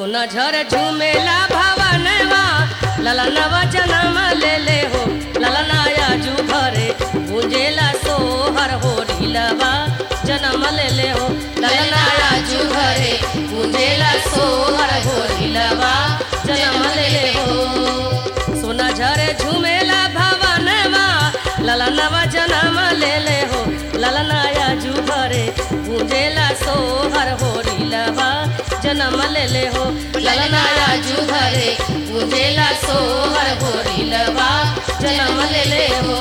सोना झर झूमेला भवनवा ललनवा जनम ले ले हो ललनाया जू घरे गुंजेला सोहर हो रीलवा जनम ले ले हो ललनाया जू घरे गुंजेला सोहर हो रीलवा जनम ले ले हो सोना झरे झूमेला भवनवा ललनवा जनम ले ले हो ललनाया जू घरे गुंजेला सोहर हो रीलवा जनम ले ले हो ललनाया जू घरे गुंजेला सोहर हो रीलवा जनम ले ले हो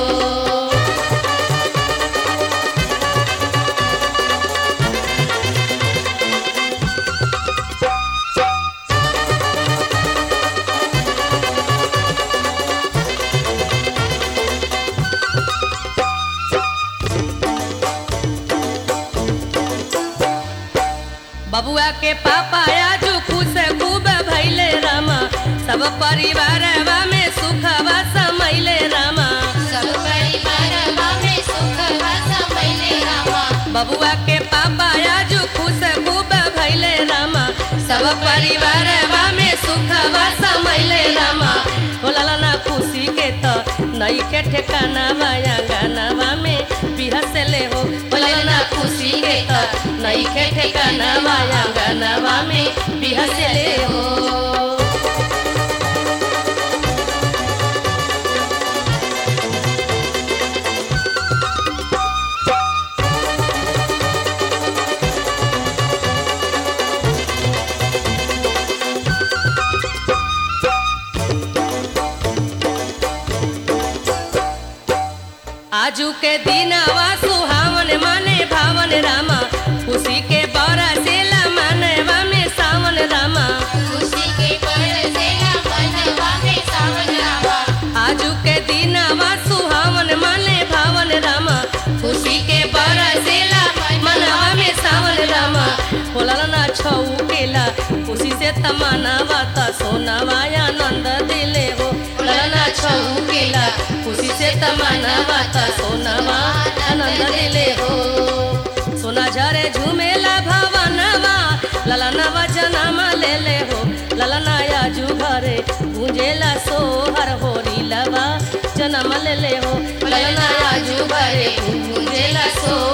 बबुआ के पापा आजू खुश खूब भैले रामा सब परिवारवा में सुखवा समैले रामा सब परिवारवा में सुखवा समैले रामा बबुआ के पापा आजू खुश खूब भैले रामा सब परिवारवा में सुखवा समैले रामा होला ना खुशी के तो नई के ठिकाना माया गानावा में बिहसले हो होला ना खुशी के तो नई के ठिकाना माया गानावा में बिहसले हो आजू के दिनवा सुहावन माने भावन रामा खुशी के बरसेला मानवा में सावन रामा खुशी के बरसेला मनवा में सावन रामा आजू के दिनवा सुहावन माने भावन रामा खुशी के बरसेला मनवा में सावन रामा होला ना छऊ केला खुशी से तमनावा त सोनावा आनंद दिले हो होला ना छऊ केला खुशी से तमनावा त सोनावा आनंद दिले हो सोना झरे झूमेला भवनवा ललनवा जनम ले ले हो ललनाया जू घरे गुंजेला सोहर हो रीलवा जनम ले ले हो ललनाया जू घरे गुंजेला सोहर